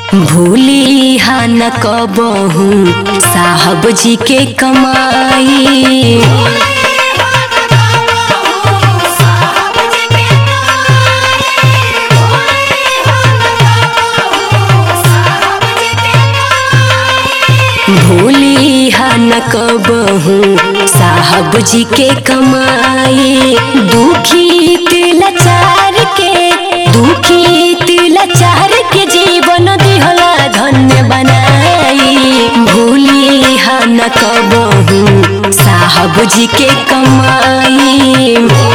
भूली हा न कबहू साहब जी के कमाई भूली हा न कबहू साहब जी के कमाई दुखी तिलचार के दुखी तिलचार के जीवन दिहला धन्य बनाई भूली हा न कबहू साहब जी के कमाई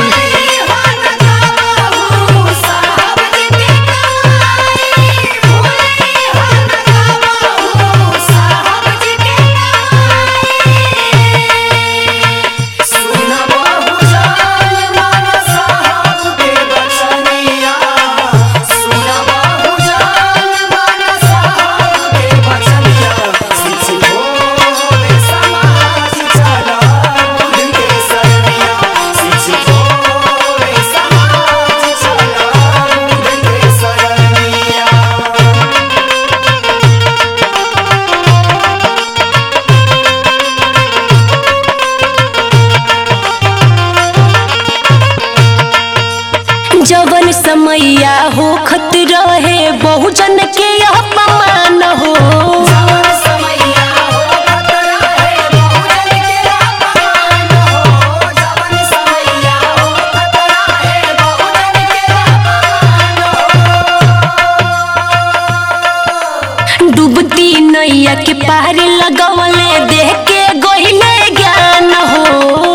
जवन समैया हो खत रहे बहुजन के अपमान हो डूबती नैया के पार लगवले देह के गोहिले ज्ञान हो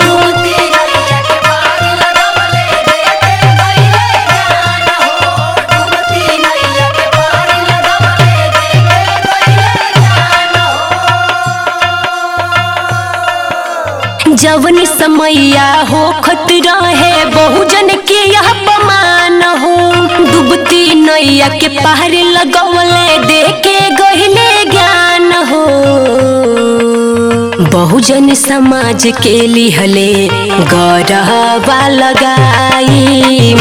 जवन समैया हो खत रहे बहुजन के यह अपमान हो डूबती नैया के पार लगवले देखे गहिले ज्ञान हो बहुजन समाज के लिहले गौरवा लगाई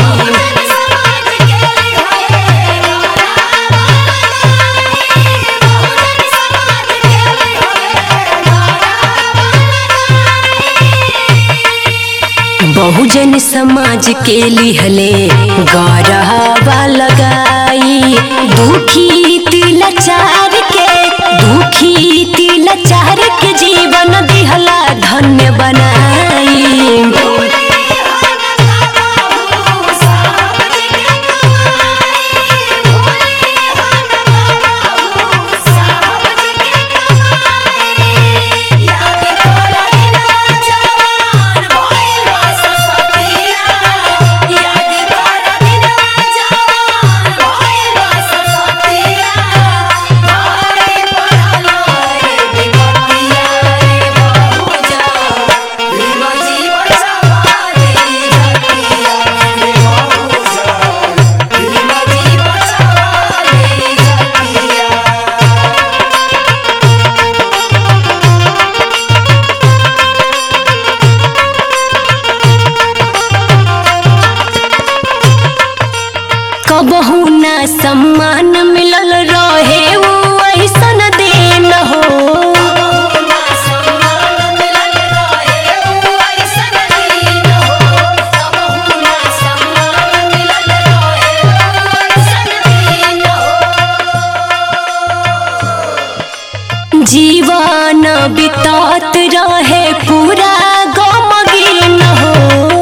बहुजन समाज के लिहले गौरवा लगाई दुखी तिलचार के दुखी तिलचार के जीवन दिहला धन्य बनाई कबहू ना सम्मान मिलल रहे ऊ ऐसन दिन हो जीवन बितात रहे पूरा गमगीन हो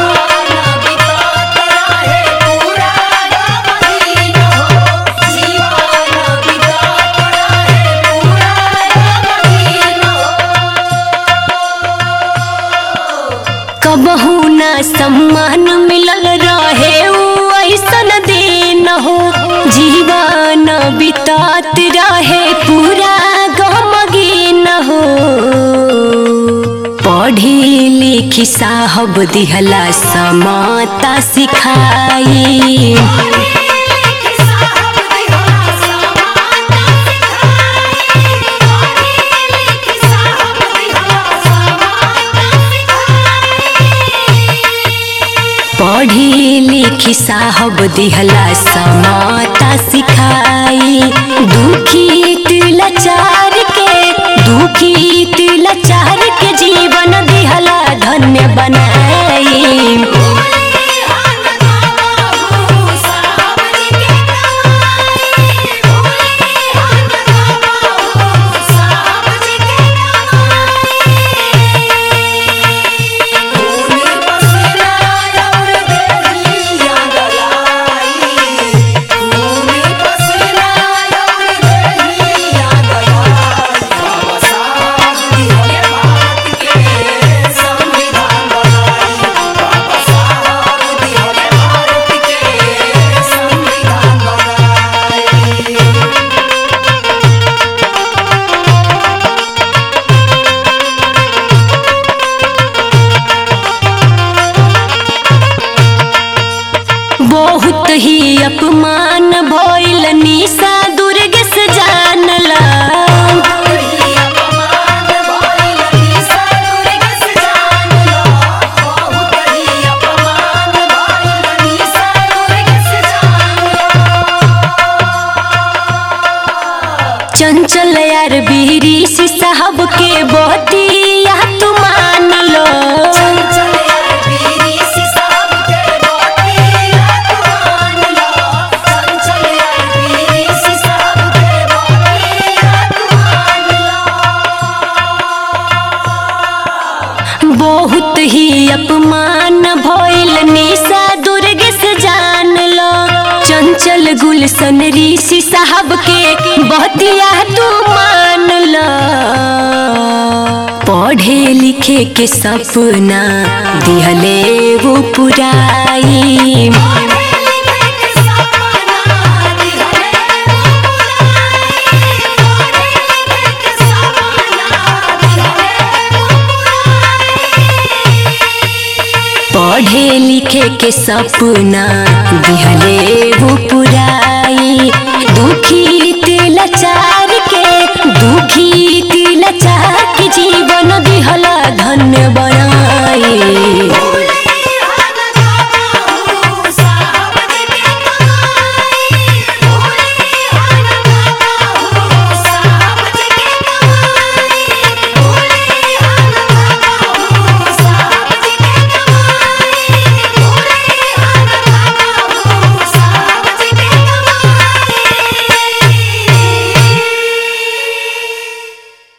कबहू ना सम्मान मिलल रहे ऊ ऐसन दिन हो जीवन बितात रहे पूरा गमगीन हो पढ़ी लिखी साहब दिहला समाता सिखाई पढ़ी लिखी साहब दिहला समाता सिखाई दुखी तिलचार के दुखी तिलचार के जीवन दिहला धन्य बनाई बहुत ही अपमान भइल निशा दुर्ग से जानला चंचल यार बीरी सी साहब के बतिया तू मान लो बहुत ही अपमान भइल निशा दुर्ग से जान लो चंचल गुलशन ऋषि साहब के बतिया तू मान लो पढ़े लिखे के सपना दिहले वो पुराई पढ़े लिखे के सपना दिहले वो पुराई दुखी तिलचार के दुखी तिलचार के जीवन दिहला धन्य बनाई